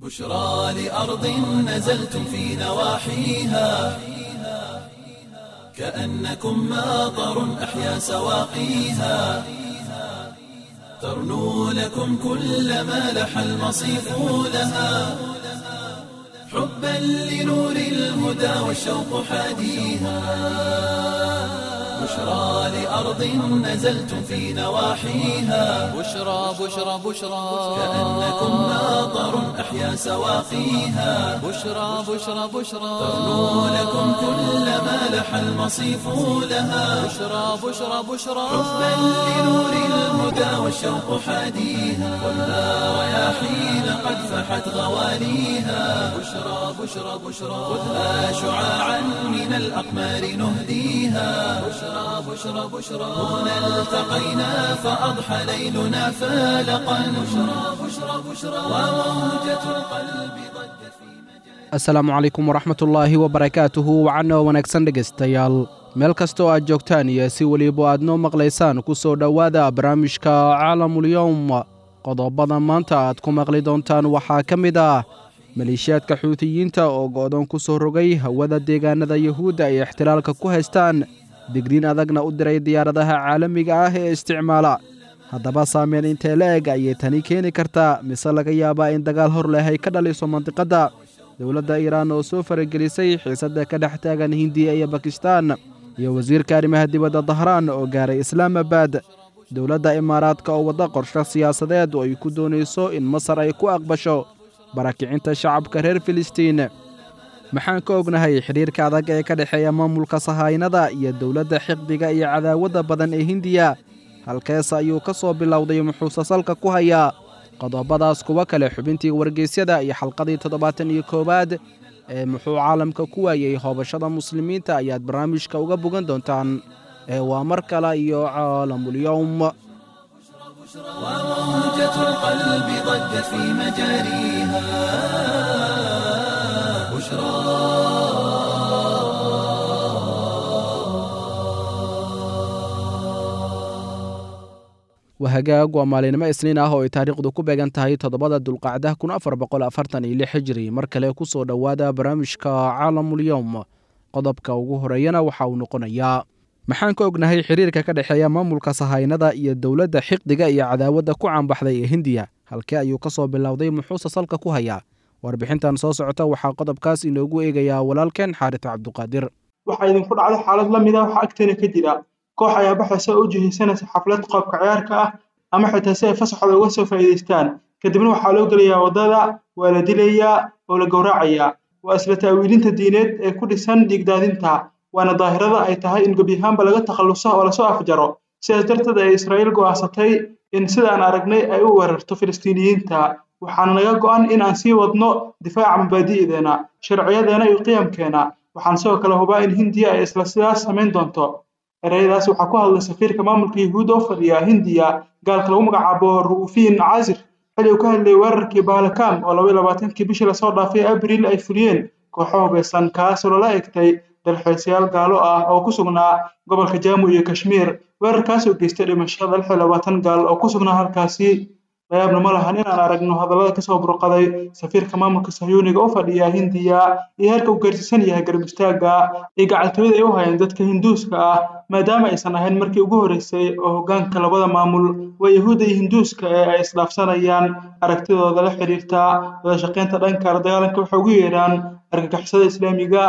بشرى لأرض نزلتم في نواحيها كأنكم ماطر أحيا سواقيها ترنو لكم كل ما لح المصيف لها حبا لنور الهدى والشوق حاديها بشرى لأرض نزلتم في نواحيها بشرى بشرى بشرى كأنكم ماطر أحيا سواقيها بشرى بشرى بشرى ترنو لكم كل ما لح المصيف لها بشرى بشرى بشرى حبا لنور الهدى والشوق حاديها والنار رياحين قد فحت غواليها بشرى بشرى بشرى خذها شعاعا من الأقمار نهديها بشرى بشرى بشرى هنا التقينا فأضحى ليلنا فالقا بشرى بشرى بشرى وموجة القلب ضجت في asalaamu calaykum waraxmatullaahi wabarakaatuhu wacanoo wanaagsan dhegaystayaal meel kastoo aad joogtaan iyo si weliba aad noo maqlaysaan ku soo dhowaada barnaamijka caalamulyowm qodobada maanta aad ku maqli doontaan waxaa ka mid ah maleeshiyaadka xuutiyiinta oo go'doon ku soo rogay hawada deegaanada yuhuudda ay ixtilaalka ku haystaan digriin adagna u diray diyaaradaha caalamiga ah ee isticmaala haddaba saameyn intee la eg ayay tani keeni kartaa mise laga yaabaa in dagaal hor leh ay ka dhaliso mandiqadda dowladda iiraan oo soo faragelisay xiisadda ka dhex taagan hindiya iyo bakistaan iyo wasiirka arrimaha dibadda dahraan oo gaaray islaamabad dowladda imaaraadka oo wadda qorshe siyaasadeed oo ay ku doonayso in masar ay ku aqbasho barakicinta shacabka reer filistiin maxaan ka ognahay xidhiirka adag ee ka dhexeeya maamulka sahaynada iyo dowladda xiqdiga iyo cadaawadda badan ee hindiya halkees ayuu ka soo bilowday muxuuse salka ku hayaa qodobadaas kuwa kale xubintii wargeysyada iyo xalqadii toddobaatan iyo koowaad ee muxuu caalamka ku waayey hoobashada muslimiinta ayaad barnaamijka uga bogan doontaan ee waa mar kale iyo caalamulyowm وموجة القلب ضجت في مجاريها بشرى wahagaag waa maalinimo isniin ah oo ay taariikhdu ku beegan tahay toddobada dulqacda kun afar boqol afartan iyo lix hijri mar kale ku soo dhowaada barnaamijka caalamulyowm qodobka ugu horeeyana waxa uu noqonayaa maxaan ka ognahay xiriirka ka dhexeeya maamulka sahaynada iyo dowladda xiqdiga iyo cadaawadda ku caanbaxday ee hindiya halkee ayuu ka soo bilowday muxuuse salka ku hayaa warbixintan soo socota waxaa qodobkaas inoogu eegayaa walaalkeen xaarito cabduqaadir waxaa idinku dhacday xaalad la mid ah waxaa agteena ka jira koox ayaa baxaysa oo u jihaysanaysa xaflad qoobka ciyaarka ah ama xitaa si ay fasaxooda uga soo faa'iidaystaan kadibna waxaa loo gelayaa waddada waa la dilayaa oo la gowracayaa waa isla ta'wiilinta diineed ee ku dhisan dhiigdaadinta waana daahirada ay tahay in gebyahaanba laga takhalluso oo lasoo afjaro sidaas darteed ay israa'iil go'aansatay in sida aan aragnay ay u weerarto filistiiniyiinta waxaana naga go'an in aan sii wadno difaaca mabaadi'deena sharciyadeena iyo qiyamkeena waxaan sidoo kale hubaa in hindiya ay isla sidaas samayn doonto ereyadaas waxaa ku hadlay safiirka maamulka yuhuud oo fadhiya hindiya gaalka lagu magacaabo ru'ufiin casir xilli uu ka hadlayay weerarkii baalakam oo laba iyo labaatankii bishii lasoo dhaafay abriil ay fuliyeen kooxo hubeysan kaasoo lala egtay dalxiisayaal gaalo ah oo ku sugnaa gobolka jaamu iyo kashmiir weerarkaas oo geystay dhimashada lix iyo labaatan gaal oo ku sugnaa halkaasi layaabna ma lahan inaan aragno hadallada kasoo burqaday safiirka maamulka sahyuuniga u fadhiya hindiya iyo heerka uu gaarsiisan yahay garab istaaga iyo gacaltooyada ay u hayeen dadka hinduuska ah maadaama aysan ahayn markii ugu horreysay oo hoggaanka labada maamul waa yahuudda iyo hinduuska ee ay isdhaafsanayaan aragtidooda la xidhiirta wada shaqaynta dhanka la dagaalanka waxay ugu yeedhaan argagixisada islaamiga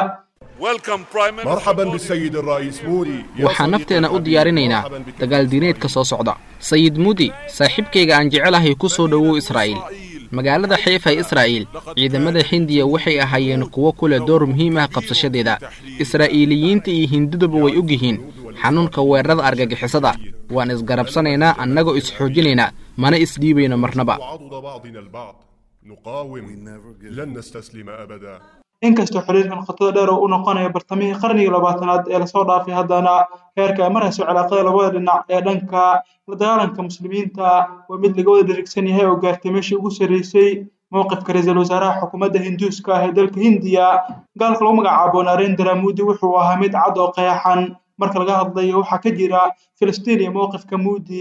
مرحبا بالسيد الرئيس مودي waxaan nafteena u diyaarinaynaa dagaal diineedka soo socda sayid mudi saaxiibkayga aan jecelahay ku soo dhowow israa'iil magaalada xiifa ee israa'iil ciidamada hindiya waxay ahaayeen kuwo ku leh door muhiim ah qabsashadeeda israa'iiliyiinta iyo hindiduba way og yihiin xanuunka weerarada argagixisada waan isgarabsanaynaa annagoo isxoojinaynaa mana isdhiibayno marnaba وعضد بعضنا البعض نقاوم لن نستسلم أبدا inkastoo xiriirkan khatada dheer oo u noqonaya bartamihii qarnigii labaatanaad ee lasoo dhaafay haddana heerka ay marayso cilaaqada labada dhinac ee dhanka la dagaalanka muslimiinta waa mid laga wada dherigsan yahay oo gaartay meeshii ugu sarreysay mowqifka ra-iisul wasaaraha xukuumadda hinduuska ah ee dalka hindiya gaalka lagu magacaabo narendra mudi wuxuu ahaa mid cad oo qeexan marka laga hadlayo waxaa ka jira filistiin iyo mowqifka mudi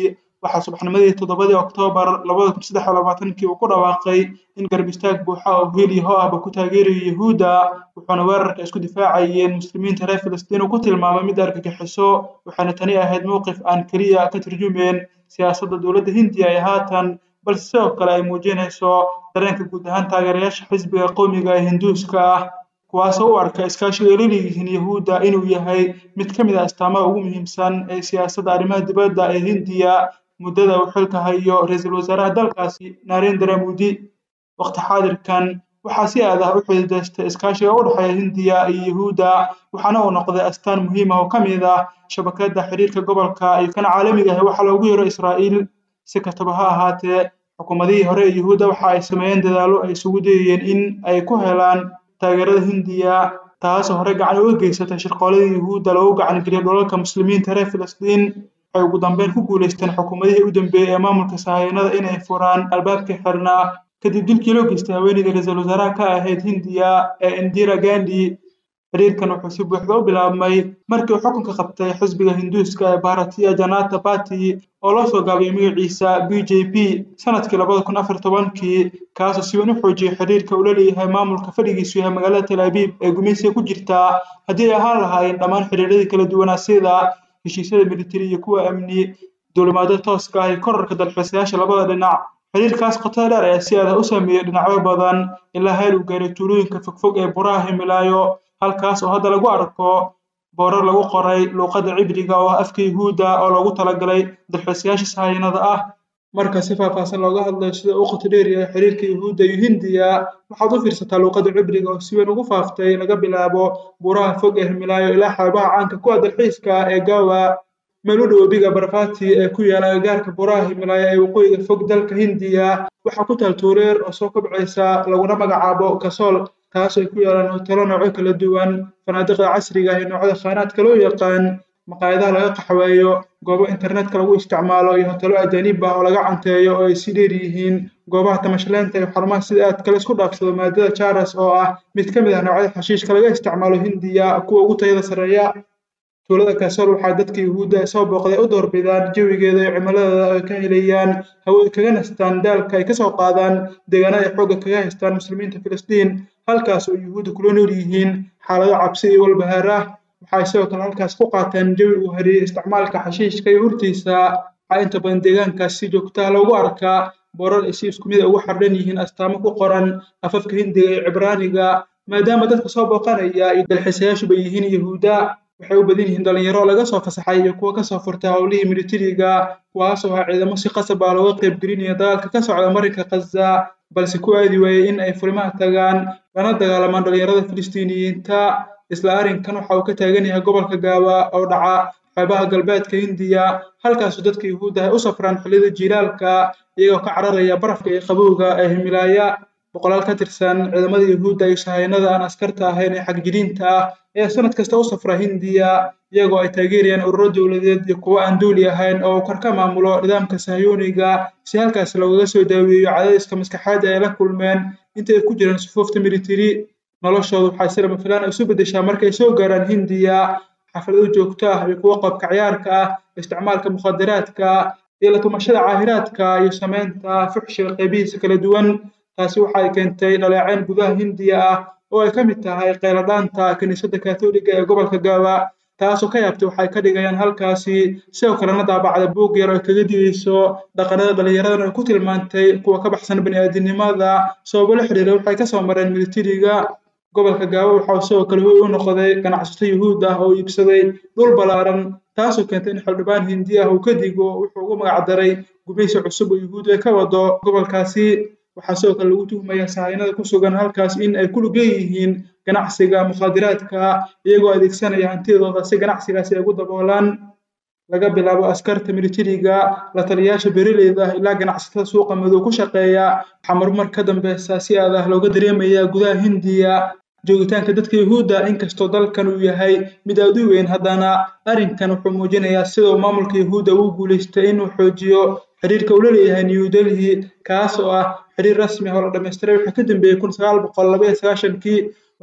waxaa subaxnimadii toddobadii oktoobar labada kun saddex iyo labaatankii uu ku dhawaaqay in garab istaag buuxa oo hiil iyo ho ahba ku taageerayo yahuudda wuxuuna weerarka isku difaacayeen muslimiinta reer filistiin uu ku tilmaamay mid argagixiso waxaana tani ahayd mowqif aan keliya ka turjumeen siyaasadda dowladda hindiya ee haatan balse sidoo kale ay muujinayso dareenka guud ahaan taageerayaasha xisbiga qowmiga ee hinduuska ah kuwaasoo u arka iskaashiga ay leeyihiin yahuudda inuu yahay mid ka mid ah astaamaha ugu muhiimsan ee siyaasadda arrimaha dibadda ee hindiya muddada uu xilka hayo ra-iisul wasaaraha dalkaasi narendra modi waqti xaadirkan waxaa si aad ah u xididaystay iskaashiga u dhexeeya hindiya iyo yahuudda waxaana uu noqday astaan muhiim ah oo ka mid ah shabakadda xiriirka gobolka iyo kan caalamiga ah waxaa loogu yeero israa'iil si kastaba ha ahaatee xukuumadihii hore ee yahuudda waxa ay sameeyeen dadaallo ay isugu dayayeen in ay ku helaan taageerada hindiya taasoo hore gacan uga geysatay shirqooladii yahuudda loogu gacan geliyay dhulalka muslimiinta reer filistiin waxay ugu dambeyn ku guulaysteen xukuumadihii u dambeeyey ee maamulka sahayanada inay furaan albaabkii xirnaa kadib dilkii loo geystay haweeneydii ra-iisul wasaaraha ka ahayd hindiya ee indira gandhi xiriirkan wuxuu si buuxda u bilaabmay markii uu xukunka qabtay xisbiga hinduuska ee bharatiya janata party oo loo soo gaabiyay magaciisa b j p sanadkii labada kun afar tobankii kaasoo si weyn u xoojiyay xiriirka uu la leeyahay maamulka fadhigiisu yahay magaalada tel abiib ee gumeysiga ku jirta haddii ay ahaan lahaayeen dhammaan xiriiradii kala duwanaa sida heshiisyada militari iyo kuwa amni duulimaado tooska ah iyo korarka dalxiisayaasha labada dhinac xiriirkaas qotada dheer ayaa si adah u saameeyey dhinacyo badan ilaa heer uu gaaray tuulooyinka fogfog ee buraha himilaayo halkaas oo hadda lagu arko boorar lagu qoray luuqadda cibriga oo ah afka yahuudda oo loogu talagalay dalxiisayaasha sahayanada ah marka si faahfaahsan looga hadlayo sida uu qoto dheer yahay xiriirka yahuudda iyo hindiya waxaad u fiirsataa luuqadda cibriga oo si weyn ugu faaftay laga bilaabo buraha fog ee himilaayo ilaa xeebaha caanka kuwa dalxiiska ee gawa meel u dhow webiga barfati ee ku yaala agagaarka buraha himilaayo ee waqooyiga fog dalka hindiya waxaa ku taal tuureer oo soo kobcaysa laguna magacaabo kasool taas ay ku yaalaan hotelo noocyo kala duwan fanaadiqda casriga ah iyo noocyada khaanaadka loo yaqaan maqaayadaha laga qaxweeyo goobo internetka lagu isticmaalo iyo hotelo ajaanib ah oo laga canteeyo oo ay si dheer yihiin goobaha tamashaleynta iyo xarumaha sida aad kale isku dhaafsado maadada jaras oo ah mid ka mid ah noocyada xashiishka laga isticmaalo hindiya kuwa ugu tayada sarreeya tuulada kasool waxaa dadka yahuudda ee soo booqday u doorbidaan jawigeeda iyo cimiladeeda ay ka helayaan hawo ay kaga nastaan daalka ay kasoo qaadaan deegaanada ay xoogga kaga haystaan muslimiinta filistiin halkaas oo yuhuudda kula nool yihiin xaalado cabsi iyo walbahaar ah waxay sidoo kale halkaas ku qaateen jawi uu hariyey isticmaalka xashiishka iyo urtiisa waxaa inta badan deegaankaas si joogtaha loogu arkaa boorar ay si isku mid a ugu xardhan yihiin astaamo ku qoran afafka hindiga iyo cibraaniga maadaama dadka soo booqanaya iyo dalxiisayaashuba yihiin yahuudda waxay u badan yihiin dhalinyaro laga soo fasaxay iyo kuwa kasoo furtay howlihii militariga kuwaasoo ah ciidamo si qasab ah looga qayb gelinaya dagaalka ka socda marinka khaza balse ku aadi waayey in ay furimaha tagaan lana dagaalamaan dhalinyarada filistiiniyiinta isla arrinkan waxa uu ka taagan yahay gobolka gaaba oo dhaca xeebaha galbeedka hindiya halkaasoo dadka yuhuudda ay u safraan xilliyada jiilaalka iyagoo ka cararaya barafka iyo qabowga ee himilaaya boqolaal ka tirsan ciidamada yuhuudda iyo sahaynada aan askarta ahayn ee xagjiriinta ah ayaa sanad kasta u safra hindiya iyagoo ay taageerayaan ururo dowladeed iyo kuwo aan duuli ahayn oo uu kor ka maamulo nidaamka sahyuuniga si halkaas loogaga soo daaweeyo cadaadiska maskaxaadda ay la kulmeen inta ay ku jiraan sufuufta militari noloshooda waxay si lama filaan isu beddeshaa markay soo gaaraan hindiya xaflado joogto ah iyo kuwo qabka ciyaarka ah isticmaalka mukhadaraadka iyo la tumashada caahiraadka iyo samaynta fuxshiga qaybihiisa kala duwan taasi waxay keentay dhaleecayn gudaha hindiya ah oo ay ka mid tahay qayladhaanta kiniisadda kaatoliga ee gobolka gaaba taasoo ka yaabtay waxay ka dhigayaan halkaasi sidoo kalena daabacda buug yar oo kaga digayso dhaqanada dhallinyaradan ay ku tilmaantay kuwa ka baxsan bani'aadinimada sababo la xiriira waxay kasoo mareen militariga gobolka gaaba waxaa sidoo kale hoy u noqday ganacsato yuhuud ah oo iibsaday dhul ballaaran taasoo keentay in xildhibaan hindi ah uu ka digo wuxuu ugu magac daray gumaysi cusub oo yuhuud ay ka wado gobolkaasi waxaa sidoo kale lagu tuhmayaa sahaynada ku sugan halkaas in ay ku lug leeyihiin ganacsiga mukhaadiraadka iyagoo adeegsanaya hantidooda si ganacsigaasi ay ugu daboolaan laga bilaabo askarta militariga la taliyayaasha beeraleyda ah ilaa ganacsatada suuqa madow ku shaqeeya waxaa marmar ka dambeysa si aad ah looga dareemayaa gudaha hindiya joogitaanka dadka yuhuudda inkastoo dalkan uu yahay mid aad u weyn haddana arrinkan wuxuu muujinayaa sida uu maamulka yuhuudda ugu guulaystay inuu xoojiyo xiriirka uu la leeyahay new delhi kaas oo ah xiriir rasmi ah oo la dhammaystiray waxaa ka dambeeyey kun sagaal boqol laba iyo sagaashankii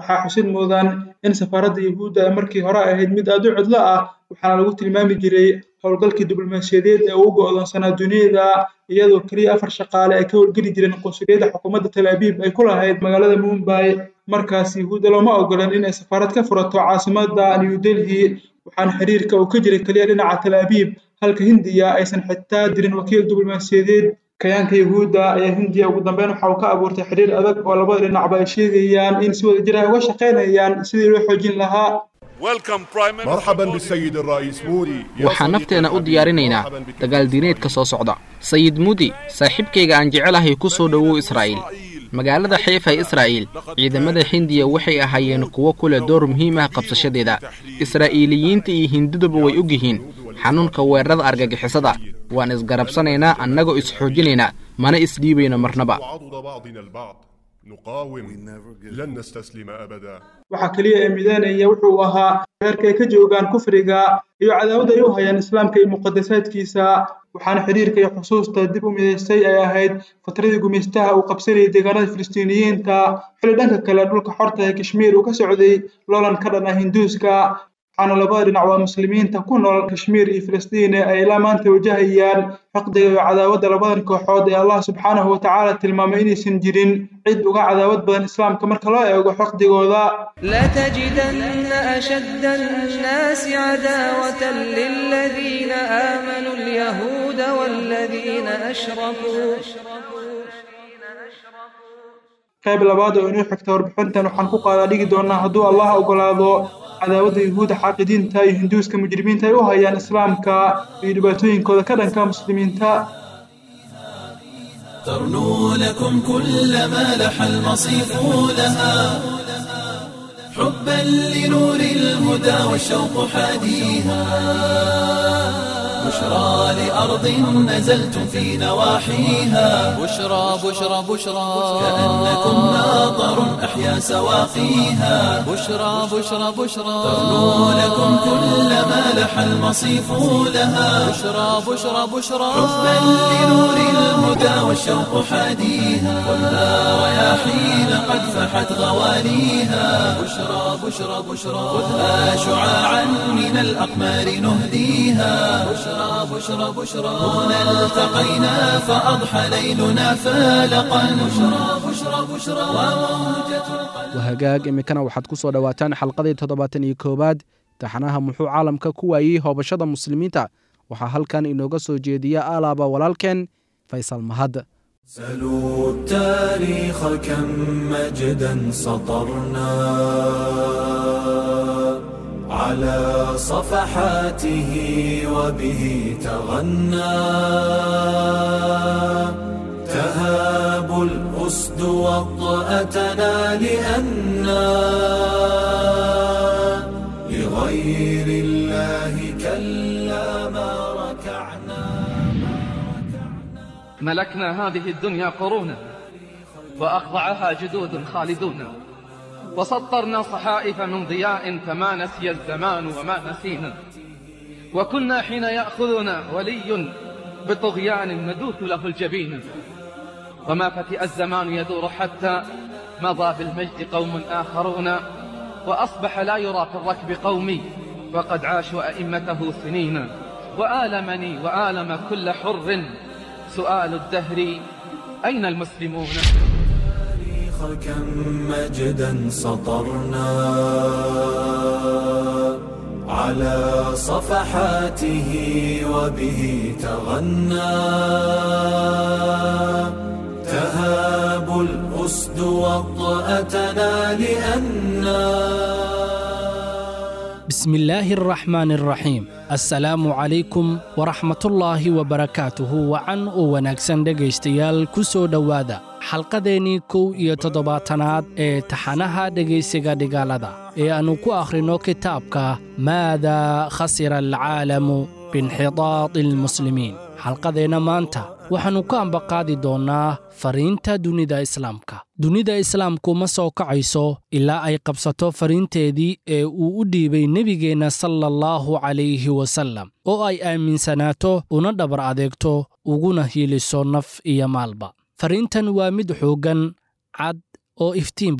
waxaa xusid mudan in safaaradda yuhuudda ay markii hore ahayd mid aad u cidlo ah waxaana lagu tilmaami jiray howlgalkii diblomaasiyadeed ee ugu go'doonsanaa duniyada iyadoo keliya afar shaqaale ay ka howlgeli jireen qunsuliyadda xukuumadda tel abiib ay ku lahayd magaalada mumbay markaas yuhuudda looma ogolan in ay safaarad ka furato caasimadda new delhi waxaana xiriirka uu ka jiray keliya dhinaca tel abiib halka hindiya aysan xitaa dirin wakiil diblomaasiyadeed kayaanka yuhuudda ayaa hindiya ugu dambeyn waxa uu ka abuurtay xiriir adag oo labada dhinacba ay sheegayaan in si wada jir ay uga shaqaynayaan sidii loo xoojin lahaa مرحبا بالسيد الرئيس مودي waxaan nafteena u diyaarinaynaa dagaaldiineedka soo socda sayid mudi saaxiibkayga aan jecelahay ku soo dhowow israa'iil magaalada xeefa israa'iil ciidamada hindiya waxay ahaayeen kuwo ku leh door muhiim ah qabsashadeeda israa'iiliyiinta iyo hindiduba way og yihiin xanuunka weerarada argagixisada waan isgarabsanaynaa annagoo isxoojinaynaa mana isdhiibayno marnaba وعضد بعضنا البعض نقاوم لن نستسلم أبدا waxaa keliya ee midaanaya wuxuu ahaa heerka ay ka joogaan kufriga iyo cadaawada ay u hayaan islaamka iyo muqadasaadkiisa waxaana xiriirka iyo xusuusta dib u midaystay ay ahayd fatradii gumaystaha uu qabsanayay deegaanada filistiiniyiinta xilli dhanka kale dhulka xorta ee kashmiir uu ka socday loolan ka dhan ah hinduuska waxaana labada dhinac waa muslimiinta ku nool kashmiir iyo filistiin ay ilaa maanta wajahayaan xaqdiga iyo cadaawadda labadan kooxood ee allah subxaanahu watacaala tilmaamay inaysan jirin cid uga cadaawad badan islaamka marka loo eego xaqdigooda لتجدن أشد الناس عداوة للذين آمنوا اليهود والذين أشركوا qayb labaad oo inoo xigta warbixintan waxaan ku qaadaa dhigi doonaa hadduu allah ogolaado cadaawadda yuhuudda xaaqidiinta iyo hinduuska mujrimiinta ay u hayaan islaamka iyo dhibaatooyinkooda ka dhanka muslimiinta ترنو لكم كل ما لح المصيف لها حبا لنور الهدى والشوق حاديها بشرى لأرض نزلتم في نواحيها بشرى بشرى بشرى كأنكم ناظر أحيا سواقيها بشرى بشرى بشرى ترنو لكم كل ما لح المصيف لها بشرى بشرى بشرى حبا لنور الهدى والشوق حاديها خذها رياحين قد فحت غواليها بشرى بشرى بشرى خذها شعاعا من الأقمار نهديها بشرى بشرى بشرى هنا التقينا فأضحى ليلنا فالقا بشرى بشرى بشرى وموجة القلب wahagaag iminkana waxaad ku soo dhowaataan xalqadii toddobaatan iyo koowaad taxanaha muxuu caalamka ku waayey hoobashada muslimiinta waxaa halkan inooga soo jeediya alaaba walaalkeen faysal mahad سلوا التاريخ كم مجدا سطرنا على صفحاته وبه تغنى تهاب الأسد وطأتنا لأنا لغير الله كلا ما ركعنا ملكنا هذه الدنيا قرونا وأخضعها جدود خالدون وسطرنا صحائف من ضياء فما نسي الزمان وما نسينا وكنا حين يأخذنا ولي بطغيان ندوث له الجبين وما فتئ الزمان يدور حتى مضى بالمجد قوم آخرون وأصبح لا يرى في الركب قومي وقد عاشوا أئمته سنين وآلمني وآلم كل حر سؤال الدهر أين المسلمون التاريخ كم مجدا سطرنا على صفحاته وبه تغنى تهاب الأسد وطأتنا لأنا بسم الله الرحمن الرحيم assalaamu calaykum waraxmatullaahi wabarakaatuhu wacan oo wanaagsan dhegaystayaal ku soo dhowaada xalqadeennii kow iyo toddobaatanaad ee taxanaha dhegaysiga dhigaalada ee aannu ku akhrinno kitaabka maadaa khasira alcaalamu biinxidaadi almuslimiin xalqadeenna maanta waxaannu ka ambaqaadi doonnaa fariinta dunida islaamka dunida islaamku ma soo kacayso ilaa ay qabsato fariinteedii ee uu u dhiibay nebigeenna sala allahu calayhi wasallam oo ay aaminsanaato una dhabar adeegto uguna hiiliso naf iyo maalba fariintan waa mid xooggan cad oo iftiin badan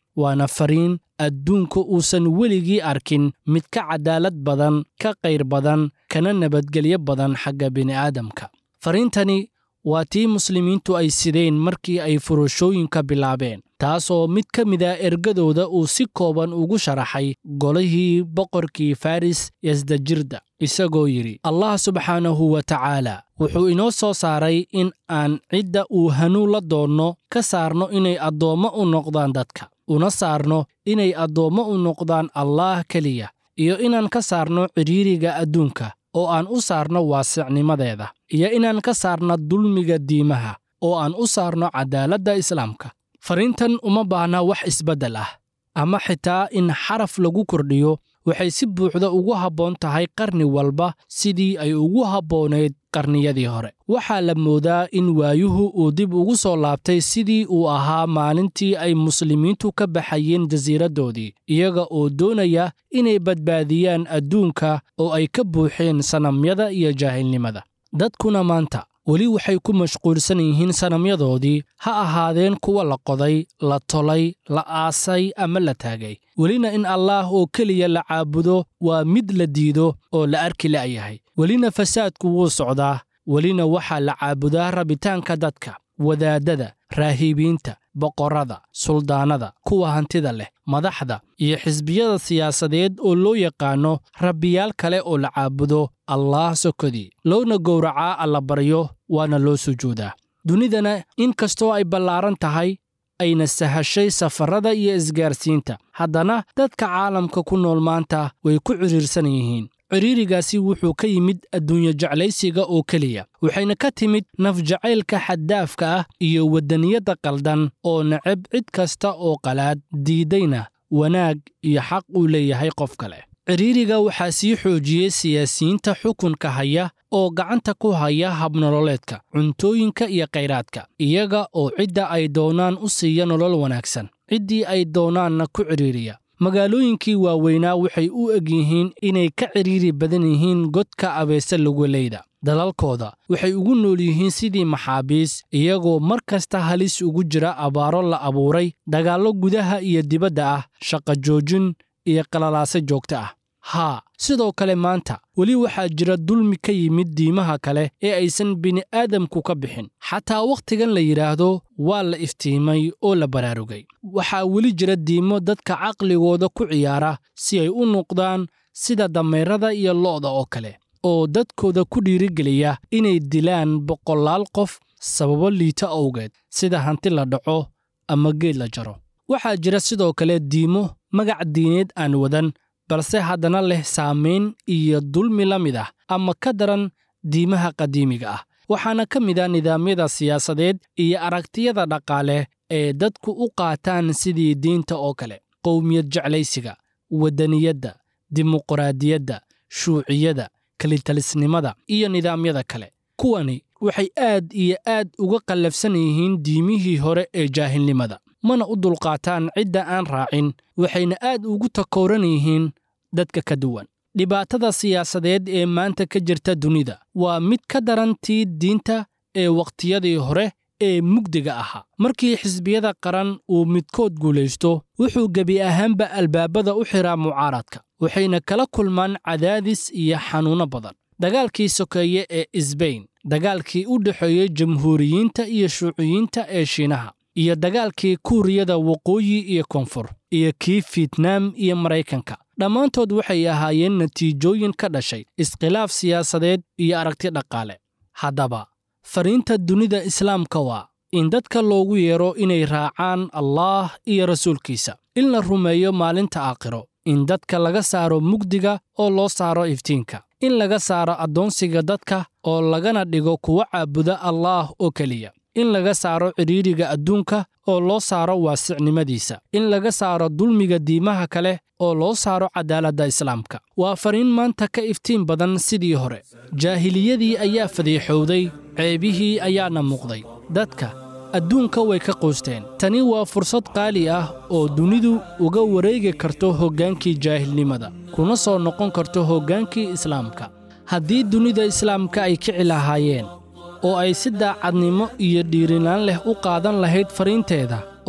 waana fariin adduunka uusan weligii arkin mid ka cadaalad badan ka qayr badan kana nabadgelyo badan xagga bini'aadamka fariintani waa tii muslimiintu ay sideen markii ay furashooyinka bilaabeen taasoo mid ka mid a ergadooda uu si kooban ugu sharaxay golihii boqorkii faris yasdajirda isagoo yidhi allah subxaanahu wa tacaala wuxuu inoo soo saaray in aan cidda uu hanuun la doonno ka saarno inay addoommo u noqdaan dadka una saarno inay addoommo u noqdaan allaah keliya iyo inaan ka saarno cidhiiriga adduunka oo aan u saarno waasicnimadeeda iyo inaan ka saarno dulmiga diimaha oo aan u saarno caddaaladda islaamka fariintan uma baahna wax isbeddel ah ama xitaa in xaraf lagu kordhiyo waxay si buuxda ugu habboon tahay qarni walba sidii ay ugu habboonayd qarniyadii hore waxaa la moodaa in waayuhu uu dib ugu soo laabtay sidii uu ahaa maalintii ay muslimiintu ka baxayeen jasiiraddoodii iyaga oo doonaya inay badbaadiyaan adduunka oo ay ka buuxeen sanamyada iyo jaahilnimada dadkuna maanta weli waxay ku mashquulsan yihiin sanamyadoodii ha ahaadeen kuwa la qoday la tolay la aasay ama la taagay welina in allaah oo keliya la caabudo waa mid la diido oo la arki la'yahay welina fasaadku wuu socdaa welina waxaa la caabudaa rabitaanka dadka wadaaddada raahiibiinta boqorrada suldaannada kuwa hantida leh madaxda iyo xisbiyada siyaasadeed oo loo yaqaanno rabbiyaal kale oo la caabudo allaah sokodii loona gowracaa allabaryo waana loo sujuudaa dunidana in kastoo ay ballaaran tahay ayna sahashay safarrada iyo isgaarsiinta haddana dadka caalamka ku nool maanta way ku cidhiirsan yihiin cidhiirigaasi wuxuu ka yimid adduunyo jeclaysiga oo keliya waxayna ka timid nafjacaylka xaddaafka ah iyo waddaniyadda qaldan oo necab cid kasta oo qalaad diiddayna wanaag iyo xaq uu leeyahay qof kale cidhiiriga waxaa sii xoojiyey siyaasiyiinta xukunka haya oo gacanta ku haya habnololeedka cuntooyinka iyo khayraadka iyaga oo cidda ay doonaan u siiya nolol wanaagsan ciddii ay doonaanna ku cidhiiriya magaalooyinkii waaweynaa waxay u eg yihiin inay ka cidhiiri badan yihiin godka abeese lugoleyda dalalkooda waxay ugu nool yihiin sidii maxaabiis iyagoo mar kasta halis ugu jira abaaro la abuuray dagaallo gudaha iyo dibadda ah shaqa joojin iyo qalalaase joogto ah haa sidoo kale maanta weli waxaa jira dulmi ka yimid diimaha kale ee aysan bini'aadamku ka bixin xataa wakhtigan la yidhaahdo waa la iftiimay oo la baraarugay waxaa weli jira diimo dadka caqligooda ku ciyaara si ay u noqdaan sida dameerada iyo lo'da oo kale oo dadkooda ku dhiirigeliya inay dilaan boqolaal qof sababo liita owgeed sida hanti la dhaco ama geed la jaro waxaa jira sidoo kale diimo magac diineed aan wadan balse haddana leh saamayn iyo dulmi la mid ah ama ka daran diimaha qadiimiga ah waxaana ka mid ah nidaamyada siyaasadeed iyo aragtiyada dhaqaale ee dadku u qaataan sidii diinta oo kale qowmiyad jeclaysiga waddaniyadda dimuqraadiyadda shuuciyada kelitalisnimada iyo nidaamyada kale kuwani waxay aad iyo aad uga qallafsan yihiin diimihii hore ee jaahilnimada mana u dulqaataan cidda aan raacin waxayna aad ugu takooran yihiin dadka ka duwan dhibaatada siyaasadeed ee maanta ka jirta dunida waa mid ka daran tii diinta ee wakhtiyadii hore ee mugdiga ahaa markii xisbiyada qaran uu midkood guulaysto wuxuu gebi ahaanba albaabada u xiraa mucaaradka waxayna kala kulmaan cadaadis iyo xanuunno badan dagaalkii sokeeye ee isbayn dagaalkii u dhexeeyey jamhuuriyiinta iyo shuuciyiinta ee shiinaha iyo dagaalkii kuuriyada waqooyi iyo koonfur iyo kii fietnaam iyo maraykanka dhammaantood waxay ahaayeen natiijooyin ka dhashay iskhilaaf siyaasadeed iyo aragti dhaqaale haddaba fariinta dunida islaamka waa in dadka loogu yeero inay raacaan allaah iyo rasuulkiisa in la rumeeyo maalinta aakhiro in dadka laga saaro mugdiga oo loo saaro iftiinka in laga saaro addoonsiga dadka oo lagana dhigo kuwa caabuda allaah oo keliya in laga saaro cidhiidriga adduunka oo loo saaro waasicnimadiisa in laga saaro dulmiga diimaha kale oo loo saaro cadaaladda islaamka waa fariin maanta ka iftiin badan sidii hore jaahiliyadii ayaa fadiixowday ceebihii ayaana muuqday dadka adduunka way ka quusteen tani waa fursad qaali ah oo dunidu uga wareegi karto hoggaankii jaahilnimada kuna soo noqon karto hoggaankii islaamka haddii dunida islaamka ay kici lahaayeen oo ay si daacadnimo iyo dhiirinaan leh u qaadan lahayd fariinteeda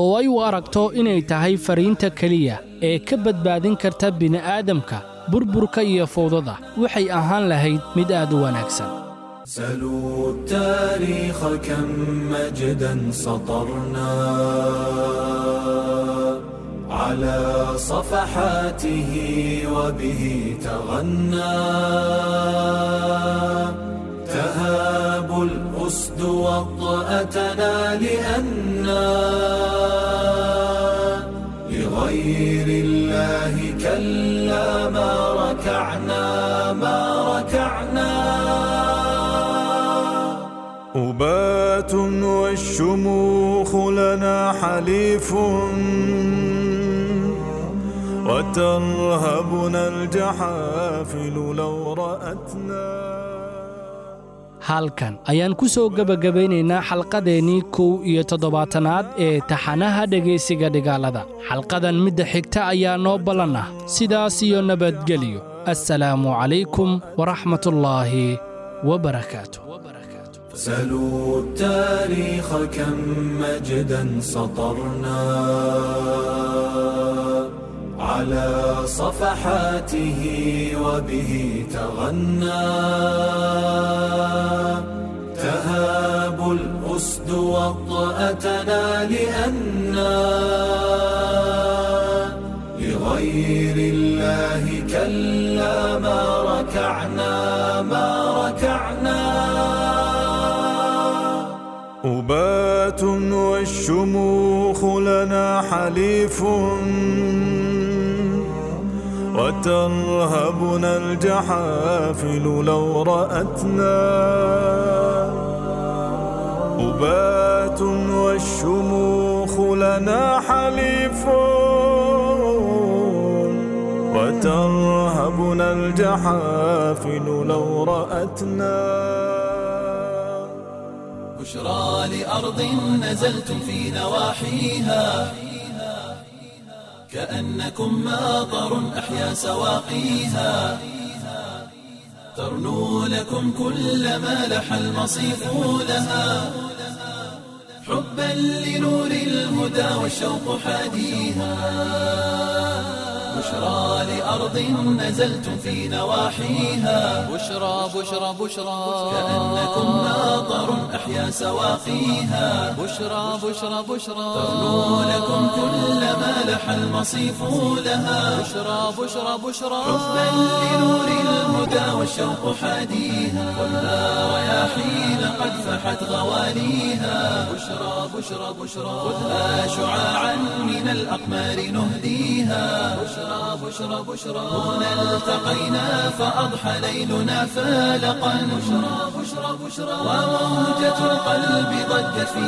oo ay u aragto inay tahay fariinta keliya ee ka badbaadin karta bini'aadamka burburka iyo fowdada waxay ahaan lahayd mid aad u wanaagsan سلوا التاريخ كم مجدا سطرنا على صفحاته وبه تغنى تهاب الأسد وطأتنا لأنا لغير الله كلا ما ركعنا ما ركعنا أبات والشموخ لنا حليف وترهبنا الجحافل لو رأتنا halkan ayaan ku soo gebagabaynaynaa xalqadeennii kow iyo toddobaatanaad ee taxanaha dhegaysiga dhigaalada xalqadan midda xigta ayaa noo ballan ah sidaas iyo nabadgelyo assalaamu calaykum waraxmatullaahi wabarakaatu سلوا التاريخ كم مجدا سطرنا على صفحاته وبه تغنى تهاب الأسد وطأتنا لأنا لغير الله كلا ما ركعنا ما ركعنا أبات والشموخ لنا حليف وترهبنا الجحافل لو رأتنا أبات والشموخ لنا حليف وترهبنا الجحافل لو رأتنا بشرى لأرض نزلتم في نواحيها كأنكم ماطر أحيا سواقيها ترنو لكم كل ما لح المصيف لها حبا لنور الهدى والشوق حاديها بشرى لأرض نزلتم في نواحيها بشرى بشرى بشرى كأنكم ماطر أحيا سواقيها بشرى بشرى بشرى ترنو لكم كل ما لح المصيف لها بشرى بشرى بشرى حبا لنور الهدى والشوق حاديها خذها رياحين قد فحت غواليها بشرى بشرى بشرى خذها شعاعا من الأقمار نهديها بشرى بشرى بشرى هنا التقينا فأضحى ليلنا فالقا بشرى بشرى بشرى وموجة القلب ضجت في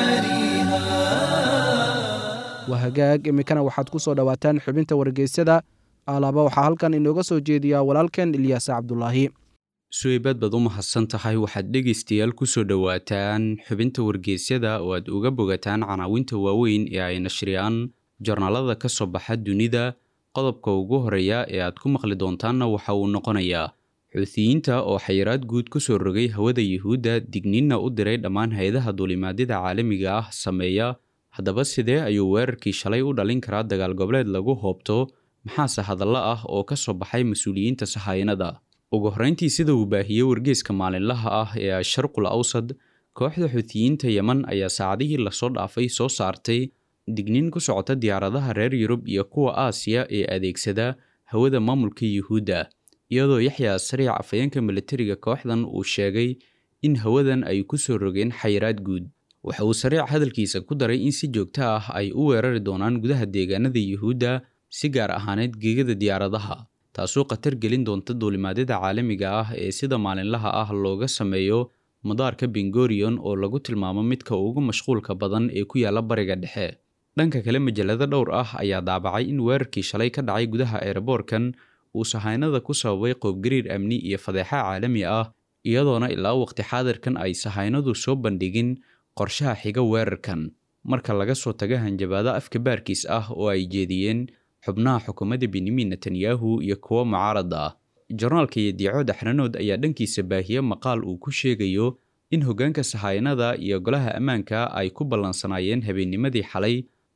مجاريها waa hagaag iminkana waxaad ku soo dhowaataan xubinta wargeysyada alaaba waxaa halkan inooga soo jeediyaa walaalkeen ilyaas cabdulaahi suweybad baad u mahadsan tahay waxaad dhegaystayaal ku soo dhowaataan xubinta wargeysyada oo aad uga bogataan canaawinta waaweyn ee ay nashriyaan jornaalada ka soo baxa dunida qodobka ugu horeeya ee aad ku maqli doontaanna waxa uu noqonayaa xuutiyiinta oo xayiraad guud ku soo rogay hawada yuhuudda digniinna u diray dhammaan hay-adaha duulimaadyada caalamiga ah sameeya haddaba sidee ayuu weerarkii shalay u dhalin karaa dagaal goboleed lagu hoobto maxaase hadallo ah oo ka soo baxay mas-uuliyiinta sahayanada ugu horreyntii sida uu baahiyey wargeeska maalinlaha ah ee asharqul awsad kooxda xuutiyiinta yeman ayaa saacadihii lasoo dhaafay soo saartay digniin ku socota diyaaradaha reer yurub iyo kuwa aasiya ee adeegsada hawada maamulka yuhuudda iyadoo yaxya sariic afayeenka militariga kooxdan uu sheegay in hawadan ay ku soo rogeen xayiraad guud waxa uu sariic hadalkiisa ku daray in si joogto ah ay u weerari doonaan gudaha deegaanada yuhuudda si gaar ahaaneed geegada diyaaradaha taasoo khatar gelin doonta duulimaadyada caalamiga ah ee sida maalinlaha ah looga sameeyo madaarka bengorion oo lagu tilmaamo midka ugu mashquulka badan ee ku yaala bariga dhexe dhanka kale majalado dhowr ah ayaa daabacay in weerarkii shalay ka dhacay gudaha eeraboorkan uu sahaynada ku sababay qoobgariir amni iyo fadeexa caalami ah iyadoona ilaa waqti xaadirkan ay sahaynadu soo bandhigin qorshaha xiga weerarkan marka laga soo taga hanjabaado afka baarkiis ah oo ay jeediyeen xubnaha xukuumadda benyamin netanyahu iyo kuwo mucaarada ah jornaalka iyo diico daxranood ayaa dhankiisa baahiye maqaal uu ku sheegayo in hoggaanka sahayanada iyo golaha ammaanka ay ku ballansanaayeen habeennimadii xalay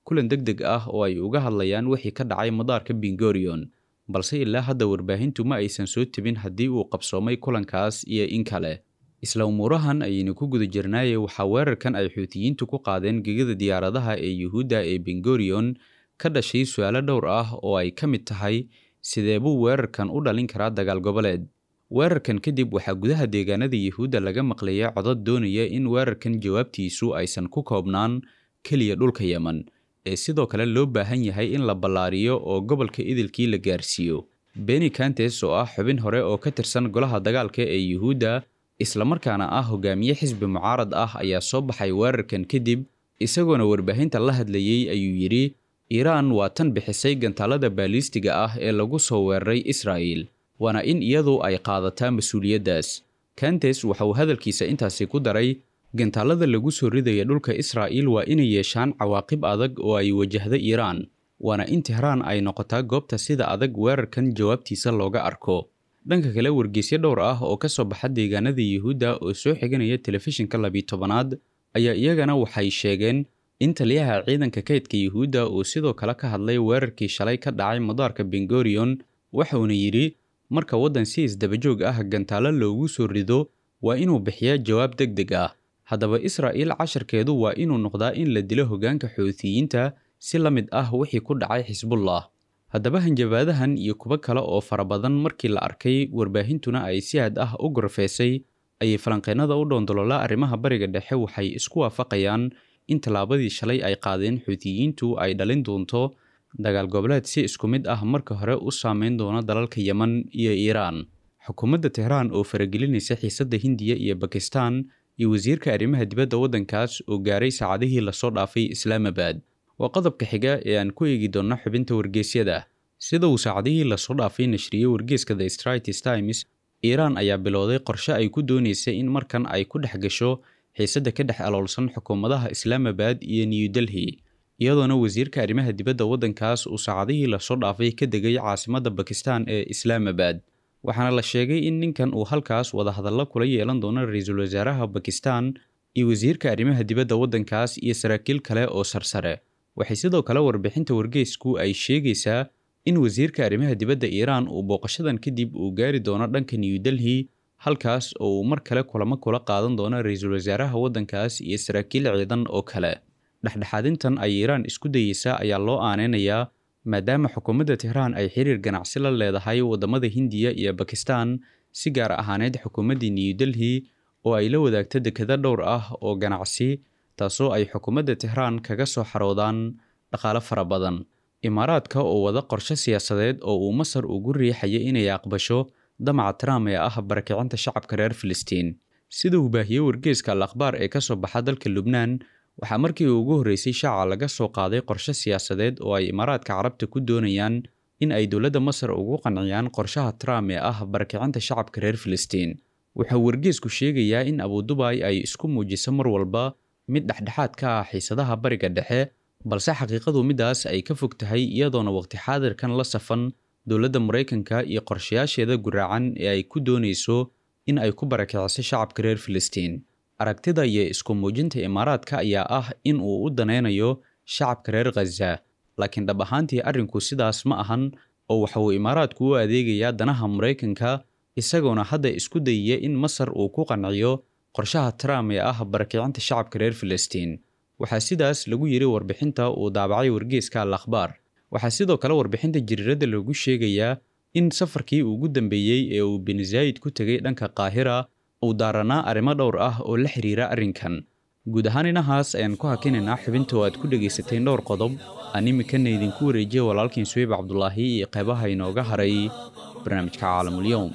kulan deg deg ah oo ay uga hadlayaan wixii ka dhacay madaarka bingorion balse ilaa hadda warbaahintu ma aysan soo tebin haddii uu qabsoomay kulankaas iyo in kale isla umuurahan ayaynu ku guda jirnaaye waxaa weerarkan ay xuutiyiintu ku qaadeen gegada diyaaradaha ee yuhuudda ee bingorion ka dhashay su-aalo dhowr ah oo ay ka mid tahay sidee buu weerarkan u dhalin karaa dagaal goboleed weerarkan kadib waxaa gudaha deegaanada yuhuudda laga maqlaya codod doonaya in weerarkan jawaabtiisu aysan ku koobnaan keliya dhulka yemen ee sidoo kale loo baahan yahay in la ballaariyo oo gobolka idilkii la gaarsiiyo beni kantes oo ah xubin hore oo ka tirsan golaha dagaalka ee yuhuudda islamarkaana ah hogaamiye xisbi mucaarad ah ayaa soo baxay weerarkan kadib isagoona warbaahinta la hadlayey ayuu yidhi iiraan waa tan bixisay gantaalada baaliistiga ah ee lagu soo weeraray israa'il waana in iyadu ay qaadataa mas-uuliyaddaas kantes waxa uu hadalkiisa intaasi ku daray gantaalada lagu soo ridaya dhulka israa'il waa inay yeeshaan cawaaqib adag oo ay wajahda iiraan waana in tehraan ay noqotaa goobta sida adag weerarkan jawaabtiisa looga arko dhanka kale wargeysyo dhowr ah oo ka soo baxa deegaanada yuhuudda oo soo xiganaya telefishinka labiyi tobanaad ayaa iyagana waxay sheegeen in taliyaha ciidanka kaydka yuhuudda uu sidoo kale ka hadlay weerarkii shalay ka dhacay madaarka bengorion waxauna yidhi marka waddan si isdabajoog ah gantaalo loogu soo rido waa inuu bixiyaa jawaab deg deg ah haddaba israa'iil casharkeedu waa inuu noqdaa in la dilo hoggaanka xuutiyiinta si la mid ah wixii ku dhacay xisbullah haddaba hanjabaadahan iyo kuwo kale oo fara badan markii la arkay warbaahintuna ay si had ah u gorfeysay ayay falanqeennada u dhoondolola arrimaha bariga dhexe waxay isku waafaqayaan in tallaabadii shalay ay qaadeen xuutiyiintu ay dhalin doonto dagaal goboleed si isku mid ah marka hore u saameyn doona dalalka yemen iyo iiraan xukuumadda tehraan oo faragelinaysa xiisadda hindiya iyo bakistan iyo wasiirka arrimaha dibadda waddankaas oo gaaray saacadihii lasoo dhaafay islaamabad waa qodobka xiga ee aan ku eegi doonno xubinta wargeysyada sida uu saacadihii lasoo dhaafay nashriyey wargeyska the straits times iiraan ayaa bilowday qorshe ay ku doonaysay in markan ay ku dhex gasho xiisadda ka dhex aloolsan xukuumadaha islaamabad iyo new delhi iyadoona wasiirka arrimaha dibadda waddankaas uu saacadihii lasoo dhaafay ka degay caasimadda bakistan ee islaamabad waxaana la sheegay in ninkan uu halkaas wadahadallo kula yeelan doono ra-iisul wasaaraha bakistan iyo wasiirka arrimaha dibadda waddankaas iyo saraakiil kale oo sarsare waxay sidoo kale warbixinta wargeysku ay sheegaysaa in wasiirka arrimaha dibadda iiraan uu booqashadan kadib uu gaari doono dhanka new delhi halkaas oo uu mar kale kulamo kula qaadan doono ra-iisul wasaaraha waddankaas iyo saraakiil ciidan oo kale dhexdhexaadintan ay iiraan isku dayeysa ayaa loo aaneynayaa maadaama xukuumadda tehraan ay xiriir ganacsi la leedahay waddamada hindiya iyo bakistan si gaar ahaaneed xukuumaddii new delhi oo ay la wadaagto dekado dhowr ah oo ganacsi taasoo ay xukuumadda tehraan kaga soo xaroodaan dhaqaale fara badan imaaraadka oo wada qorshe siyaasadeed oo uu masar ugu riixaya inay aqbasho damaca trump ee ah barakicinta shacabka reer filistiin sida uu baahiyey wargeeska al akhbaar ee ka soo baxa dalka lubnaan waxaa markii ugu horreysay shaaca laga soo qaaday qorshe siyaasadeed oo ay imaaraadka carabta ku doonayaan in ay dowladda masar ugu qanciyaan qorshaha trump ee ah barakicinta shacabka reer filistiin wuxuu wargeesku sheegayaa in abudubai ay isku muujiso mar walba mid dhexdhexaad ka ah xiisadaha bariga dhexe balse xaqiiqadu midaas ay ka fog tahay iyadoona waqti xaadirkan la safan dowladda maraykanka iyo qorshayaasheeda guraacan ee ay ku doonayso in ay ku barakiciso shacabka reer filistiin aragtida iyo isku muujinta imaaraadka ayaa ah in uu u danaynayo shacabka reer khaza laakiin dhab ahaantii arrinku sidaas ma ahan oo waxa uu imaaraadku u adeegayaa danaha maraykanka isagoona hadda isku dayaya in masar uu ku qanciyo qorshaha trump ee ah barakicinta shacabka reer filistiin waxaa sidaas lagu yidhi warbixinta uu daabacay wargeeska al akhbaar waxaa sidoo kale warbixinta jiriiradda lagu sheegayaa in safarkii ugu dambeeyey ee uu bin zaayid ku tegay dhanka qaahira uu daaranaa arrimo dhowr ah oo la xiriira arrinkan guud ahaan inahaas ayaan ku hakinaynaa xubinta oo aad ku dhegaysateen dhowr qodob aan iminkana idinku wareejiya walaalkiin suweyb cabdulaahi iyo qeybaha inooga haray barnaamijka caalamulyoum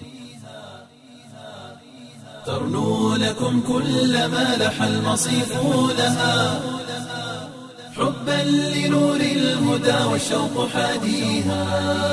ترنو لكم كل ما لح المصيف لها حبا لنور الهدى والشوق حاديها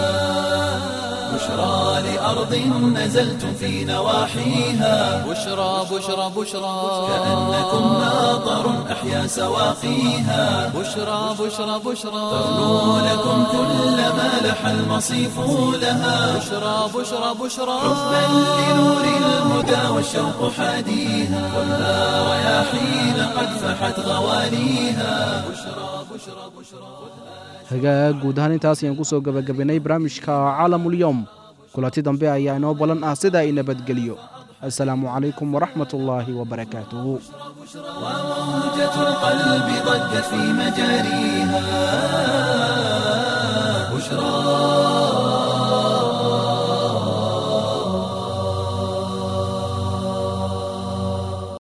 بشرى لأرض نزلتم في نواحيها بشرى بشرى بشرى كأنكم ماطر أحيا سواقيها بشرى بشرى بشرى ترنو لكم كل ما لح المصيف لها بشرى بشرى بشرى حبا لنور الهدى والشوق حاديها خذها رياحين قد فحت غواليها بشرى بشرى بشرى hagaag guud ahaan intaas ayaan ku soo gebagabaynay barnaamijka caalamulyoom kulanti dambe ayaa inoo ballan ah sida ay nabadgeliyo assalaamu calaykum waraxmat ullaahi wabarakaatuhu وموجة القلب ضجت في مجاريها